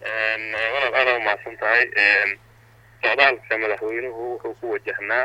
walaal aada umahadsan tahay socdaalka madaxweynuhu wuxuu ku wajahnaa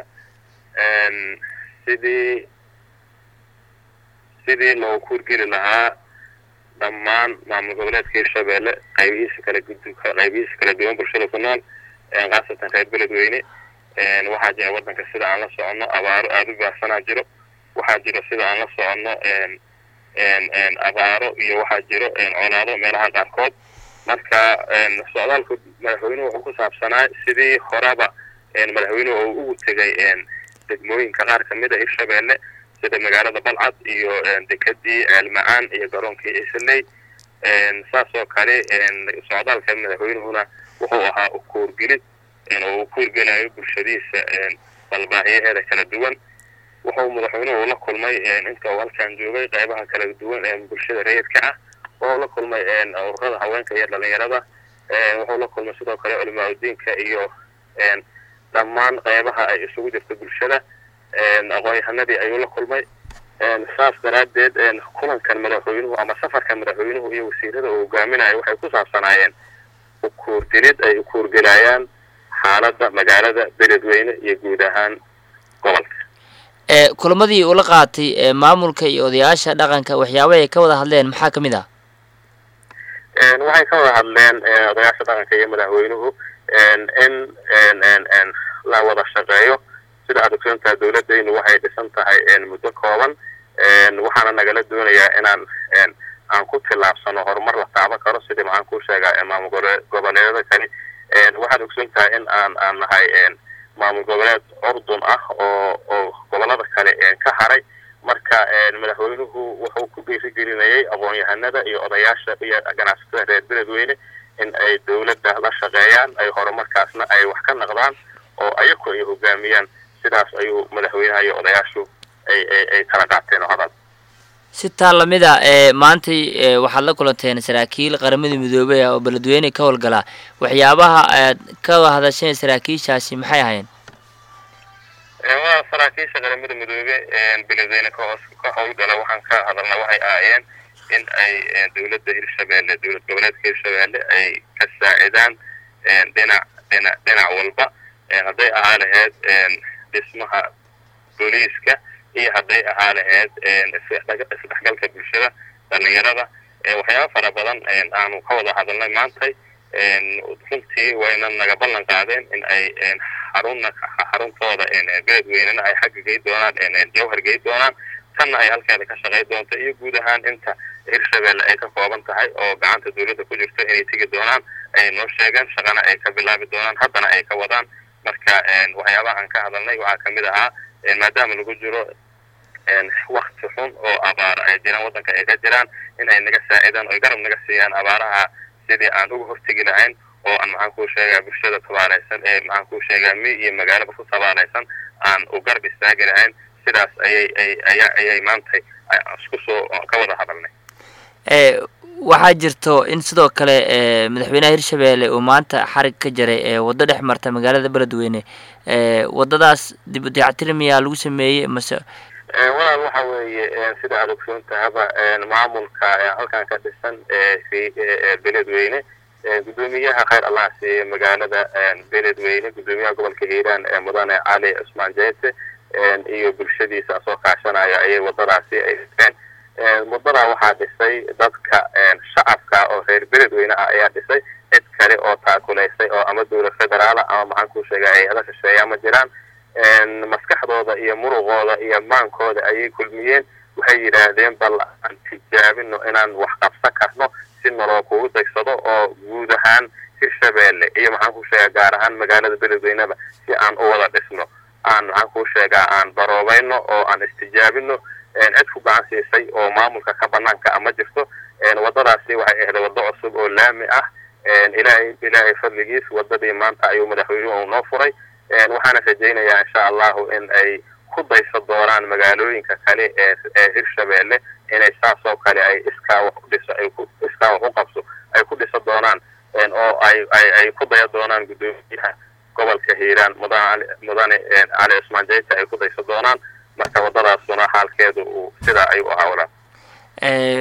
sidii sidii loo kuurgeli lahaa dhammaan maamul goboleedka hirshabeelle qaybihiisa kala qaybihiisa kala duwan bulshada ku nool khaasatan reer beledweyne waxaa jira waddanka sida aan la soconno abaaro aada u baahsanaa jiro waxaa jiro sida aan la soconno abaaro iyo waxaa jiro colaado meelaha qaarkood marka socdaalka madaxweynuhu wuxuu ku saabsanaa sidii horeba madaxweynuhu uu ugu tegay degmooyinka qaar kamid a hirshabeelle sida magaalada balcad iyo dekadii ceelma-aan iyo garoonkii isley saas oo kale socdaalka madaxweynuhuna wuxuu ahaa ukuurgelid oo uu kuurgelayo bulshadiisa balbaahiyaheeda kala duwan wuxuu madaxweynuhu la kulmay inta uu halkan joogay qaybaha kala duwan ee bulshada rayidka ah wuxuu la kulmay ururada haweenka iyo dhalinyarada wuxuu la kulmay sidoo kale culimaa udiinka iyo dhammaan qaybaha ay isugu jirto bulshada aqoon-yahanadii ayuu la kulmay saas daraaddeed kulankan madaxweynuhu ama safarka madaxweynuhu iyo wasiirada uu hogaaminayo waxay ku saabsanaayeen ukuurdilid ay ukuurgelayaan xaaladda magaalada beledweyne iyo guud ahaan gobolka kulamadii ula qaatay maamulka iyo odayaasha dhaqanka waxyaabaha ay ka wada hadleen maxaa kamid ah waxay ka wada hadleen odayaasha dhaqanka iyo madaxweynuhu in la wada shaqeeyo sida aad ogsoontaha dawladaynu waxay dhisan tahay muddo kooban waxaana nagala doonayaa inaan aan ku tillaabsano horumar la taaban karo sidii maxaan ku sheegaa maamul goboleedyada kale waxaad ogsoon tahay in aan aan nahay maamul goboleed urdun ah oo oo gobolada kale ka haray marka madaxweynuhu wuxuu ku dhiirigelinayay aqoon-yahanada iyo odayaasha iyo ganacsatada reer beledweyne in ay dawladda la shaqeeyaan ay horumarkaasna ay wax ka naqdaan oo ayaku ay hogaamiyaan sidaas ayuu madaxweynaha iyo odayaashu ay ay ay kala qaateen oo hadal si taa lamid a ee maantay waxaad la kulanteen saraakiil qaramada midoobey ah oo beledweyne ka howlgalaa waxyaabaha aad ka hadasheen saraakiishaasi maxay ahayn waa saraakiisha qaramada midoobe beledweyne ka hoos ka howlgala waxaan ka hadalna waxay ahaayeen in ay dawladda hirshabeelle dowlad goboleedka hirshabeelle ay ka saacidaan dhinac dhinac dhinac walba hadday ahaa laheyd dhismaha booliiska iyo hadday ahaa laheyd isdhexgalka bulshada dhalinyarada waxyaaba fara badan aanu ka wada hadalnay maantay runtii wayna naga ballan qaadeen in ay xarunna xaruntooda beledweynena ay xagga gey doonaan jawhar gey doonaan tanna ay halkeeda ka shaqay doonto iyo guud ahaan inta hirshabeelle ay ka kooban tahay oo gacanta dawladda ku jirto inay tegi doonaan ay noo sheegeen shaqana ay ka bilaabi doonaan haddana ay ka wadaan marka waxyaabaha aan ka hadalnay waxaa kamid ahaa maadaama lagu jiro wakti xun oo abaaro ay jiraan waddanka ay ka jiraan in ay naga saacidaan oy garab naga siiyaan abaaraha sidii aan uga hortegi lahayn oo aan maxaan kuu sheegaa bulshada tabaaleysan ee maxaan kuu sheegaa mi iyo magaalaba ku tabaaleysan aan u garab istaagi lahayn sidaas ayay ay aya ayay maantay isku soo ka wada hadalnay waxaa jirto in sidoo kale madaxweynaha hirshabeelle uu maanta xarig ka jaray waddo dhex marta magaalada beledweyne waddadaas dib u dayactir miyaa lagu sameeyey mase walaal waxa weeye sida aad ogsoon tahaba maamulka halkan ka dhisan beledweyne guddoomiyaha khayr allah siiye magaalada beledweyne guddoomiyaha gobolka hiiraan mudane cali cusmaan jeyse iyo bulshadiisa soo kaashanaya ayay waddadaasi ay dhiseen waddadaa waxaa dhisay dadka shacabka oo reer beledweyne ah ayaa dhisay cid kale oo taakulaysay oo ama dowlad federaala ama maxaan ku sheega hay-ada shisheeya ma jiraan maskaxdooda iyo muruqooda iyo maankooda ayay kulmiyeen waxay yidhaahdeen bal aan tijaabino inaan wax qabsan karno si naloo kugu daysado oo guud ahaan hirshabeelle iyo maxaan ku sheegaa gaar ahaan magaalada beledweyneba si aan u wada dhisno aan maxaan ku sheegaa aan baroobayno oo aan istijaabino cid ku gacan siisay oo maamulka ka banaanka ah ma jirto waddadaasi waxay ahayd waddo cusub oo laami ah ilaahay ilaahay fadligiis waddadii maanta ayuu madaxweynuhu noo furay waxaana rajaynayaa insha allahu in ay ku dayso doonaan magaalooyinka kale ee ee hirshabeelle inay saas oo kale ay iskaa wax u dhiso ay ku iskaa wax u qabso ay ku dhiso doonaan oo ay ay ay ku daya doonaan guddoomiyaha gobolka hiiraan mudane mudane cali cusmaan jeyta ay ku dayso doonaan marka waddadaasuna xaalkeedu uu sidaa ayuu ahaa walaa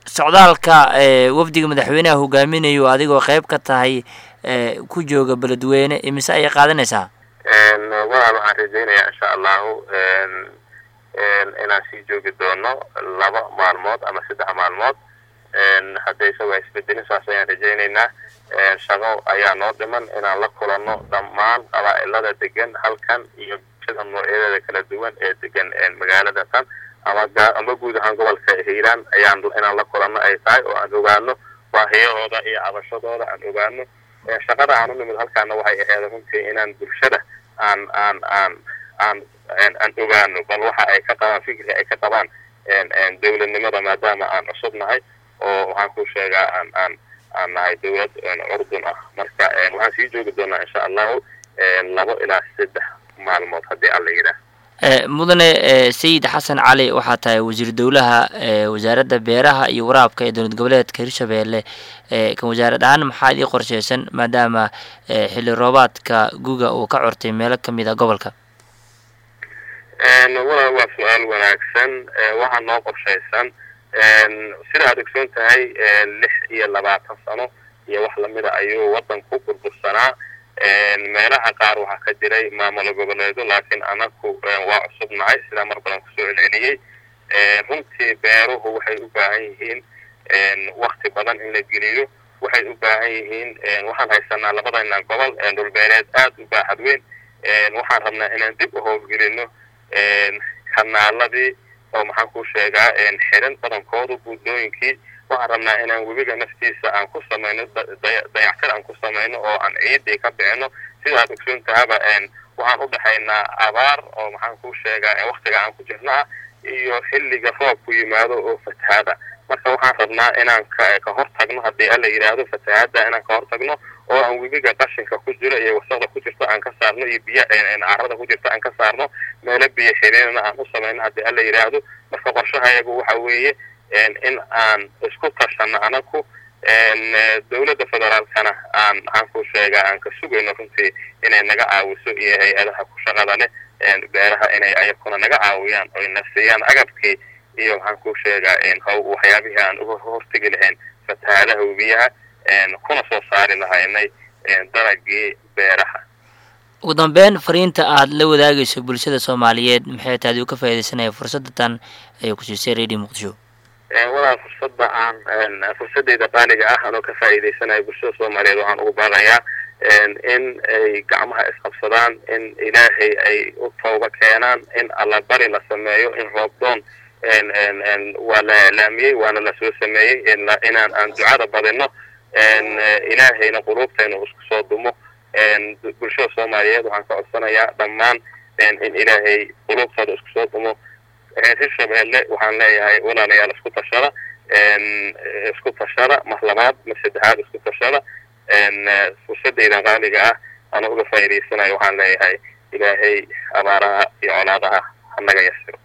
socdaalka wafdiga madaxweyneha hogaaminayo adigoo qeyb ka tahay ku jooga beledweyne imise ayay qaadanaysaa walaal waxaan rajaynayaa insha allahu inaan sii joogi doono laba maalmood ama saddex maalmood hadday isagoo isbedelin saas ayaan rajaynaynaa shaqo ayaa noo dhiman inaan la kulanno dhammaan qabaa'ilada degan halkan iyo bulshada noocyadeeda kala duwan ee degan magaalada tan ama ama guud ahaan gobolka hiiraan ayaan inaan la kulanno ay tahay oo aan ogaano baahiyahooda iyo cabashadooda aan ogaano shaqada aan u nimid halkaana waxay ahayd runtii inaan bulshada aan aan aan aan aan ogaano bal waxa ay ka qabaan fikri ay ka qabaan dowladnimada maadaama aan cusub nahay oo waxaan ku sheegaa aan aan aan nahay dowlad curdun ah marka waxaan sii joogi doonaa insha allahu labo ilaa saddex maalmood haddii alla yidhaah mudane sayid xasan cali waxaa tahay wasiir dowlaha wasaaradda beeraha iyo waraabka ee dowlad goboleedka hirshabeelle kan wasaarad ahaan maxaa idii qorsheysan maadaama xilli roobaadka guga uu ka cortay meelo kamid a gobolka walaal waa su-aal wanaagsan waxaa noo qorshaysan sida aad ogsoon tahay lix iyo labaatan sano iyo wax lamida ayuu waddanku burbursanaa meelaha qaar waxaa ka jiray maamulo goboleedo laakiin anaku waa cusub nahay sidaa mar badan kusoo celceliyey runtii beeruhu waxay u baahan yihiin wakti badan in la geliyo waxay u baahan yihiin waxaan haysanaa labadayna gobol dhulbeereed aad u baaxad weyn waxaan rabnaa inaan dib u howlgelino kanaaladii oo maxaan ku sheegaa xirin badankoodu buudlooyinkii waxaan rabnaa inaan webiga naftiisa aan ku samayno dayactir aan ku samayno oo aan ciidii ka bixino sida aad ogsoon tahaba waxaan u dhexaynaa abaar oo maxaan ku sheegaa waktiga aan ku jirnaa iyo xilliga roobku yimaado oo fatahaada marka waxaan rabnaa inaan ka hor tagno haddii alla yidhaahdo fatahaada inaan ka hor tagno oo aan webiga qashinka ku jiro iyo wasaqda ku jirto aan ka saarno iyo biya carada ku jirto aan ka saarno meelo biyo xiriirna aan u samayno haddii alla yidhaahdo marka qorshahayagu waxa weeye in aan isku tashano anaku dowladda federaalkana aan maxaan ku sheegaa aan ka sugayno runtii inay naga caawiso iyo hay-adaha ku shaqada leh beeraha inay ayakuna naga caawiyaan oy nafsiyaan agabkii iyo maxaan ku sheegaa haw waxyaabihii aan uga hortegi lahayn fatahaadaha webiyaha kuna soo saari lahaynay dalagii beeraha ugu dambeyn fariinta aad la wadaagayso bulshada soomaaliyeed maxay tahay aduu ka faaidaysanaya fursadda tan ay ku siisay radio muqdisho walaal fursadda aan fursadeyda qaaliga ah anoo ka faa'iidaysanayo bulshada soomaaliyeed waxaan ugu baaqayaa in ay gacmaha isqabsadaan in ilaahay ay u tooba keenaan in allabari la sameeyo in roobdoon waa la iclaamiyey waana lasoo sameeyey inaan aan ducada badino ilaahayna quluubtayna isku soo dumo bulshada soomaaliyeed waxaan ka codsanayaa dhammaan in ilaahay quluubtooda isku soo dumo hirshabeelle waxaan leeyahay walaalayaal isku tashada isku tashada mar labaad mar saddexaad isku tashada fursadaydan qaaliga ah ana uga faa'iidaysanayo waxaan leeyahay ilaahay abaaraha iyo colaadaha hanaga yasiro